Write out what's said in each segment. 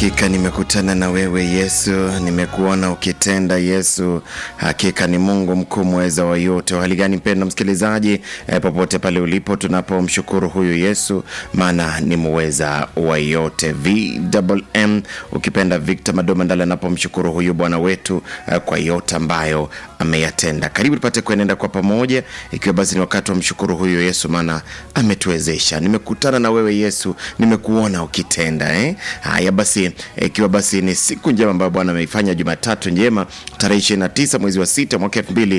Hakika nimekutana na wewe Yesu, nimekuona ukitenda Yesu. Hakika ni Mungu mkuu mweza wa yote. Hali gani mpendwa msikilizaji, e, popote pale ulipo, tunapomshukuru huyu Yesu, maana ni muweza wa yote. VMM ukipenda Victor Madoma Ndala anapomshukuru huyu Bwana wetu e, kwa yote ambayo ameyatenda. Karibu tupate kuenenda kwa pamoja, ikiwa basi ni wakati wa mshukuru huyu Yesu, maana ametuwezesha. Nimekutana na wewe Yesu, nimekuona ukitenda eh? Haya basi, ikiwa basi ni siku njema ambayo Bwana ameifanya, Jumatatu njema tarehe 29 mwezi wa sita mwaka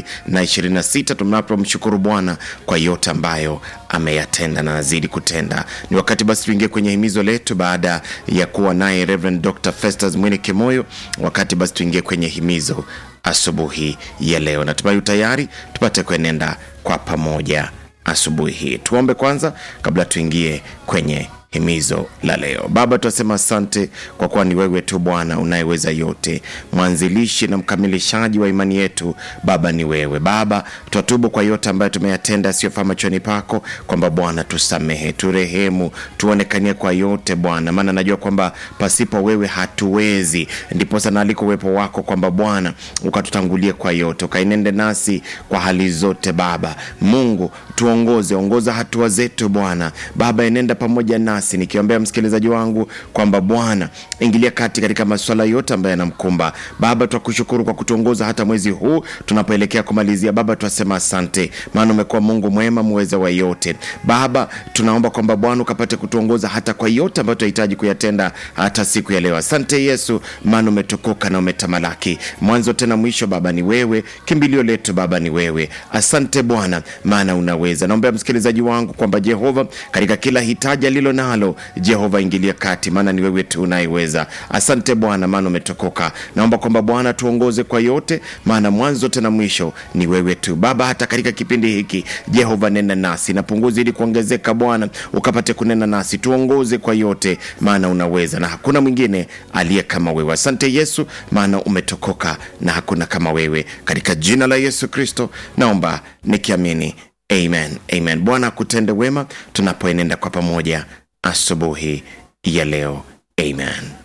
2026 tunapomshukuru Bwana kwa yote ambayo ameyatenda na azidi kutenda. Ni wakati basi tuingie kwenye himizo letu baada ya kuwa naye Reverend Dr. Festus Mwini Kimoyo. Wakati basi tuingie kwenye himizo asubuhi ya leo. Natumai tayari tupate kuenenda kwa pamoja asubuhi hii. Tuombe kwanza kabla tuingie kwenye himizo la leo. Baba, tunasema asante kwa kuwa ni wewe tu Bwana unayeweza yote, mwanzilishi na mkamilishaji wa imani yetu. Baba ni wewe. Baba, twatubu kwa yote ambayo tumeyatenda asiyofaa machoni pako, kwamba Bwana tusamehe, turehemu, tuonekanie kwa yote Bwana, maana najua kwamba pasipo wewe hatuwezi. Ndiposa naaliko uwepo wako kwamba Bwana ukatutangulie kwa yote, ukainende nasi kwa hali zote. Baba Mungu, tuongoze, ongoza hatua zetu Bwana. Baba, enenda pamoja nasi, nikiombea msikilizaji wangu kwamba Bwana ingilia kati katika masuala yote ambayo yanamkumba. Baba, twakushukuru kwa kutuongoza hata mwezi huu tunapoelekea kumalizia. Baba, twasema asante, maana umekuwa Mungu mwema, muweza wa yote. Baba, tunaomba kwamba Bwana ukapate kutuongoza hata kwa yote ambayo tunahitaji kuyatenda hata siku ya leo. Asante Yesu, maana umetukuka na umetamalaki, mwanzo tena mwisho. Baba ni wewe, kimbilio letu Baba ni wewe. Asante Bwana, maana unaweza. Naombea msikilizaji wangu kwamba Jehova, katika kila hitaji alilo nalo, Jehova ingilia kati, maana ni wewe tu unayeweza. Asante Bwana, maana umetokoka. Naomba kwamba Bwana tuongoze kwa yote, maana mwanzo tena mwisho ni wewe tu Baba. Hata katika kipindi hiki Jehova, nena nasi na punguzi ili kuongezeka Bwana, ukapate kunena nasi, tuongoze kwa yote, maana unaweza na hakuna mwingine aliye kama wewe. Asante Yesu, maana umetokoka na hakuna kama wewe. Katika jina la Yesu Kristo naomba nikiamini, amen, amen. Bwana akutende wema tunapoenenda kwa pamoja asubuhi ya leo, amen.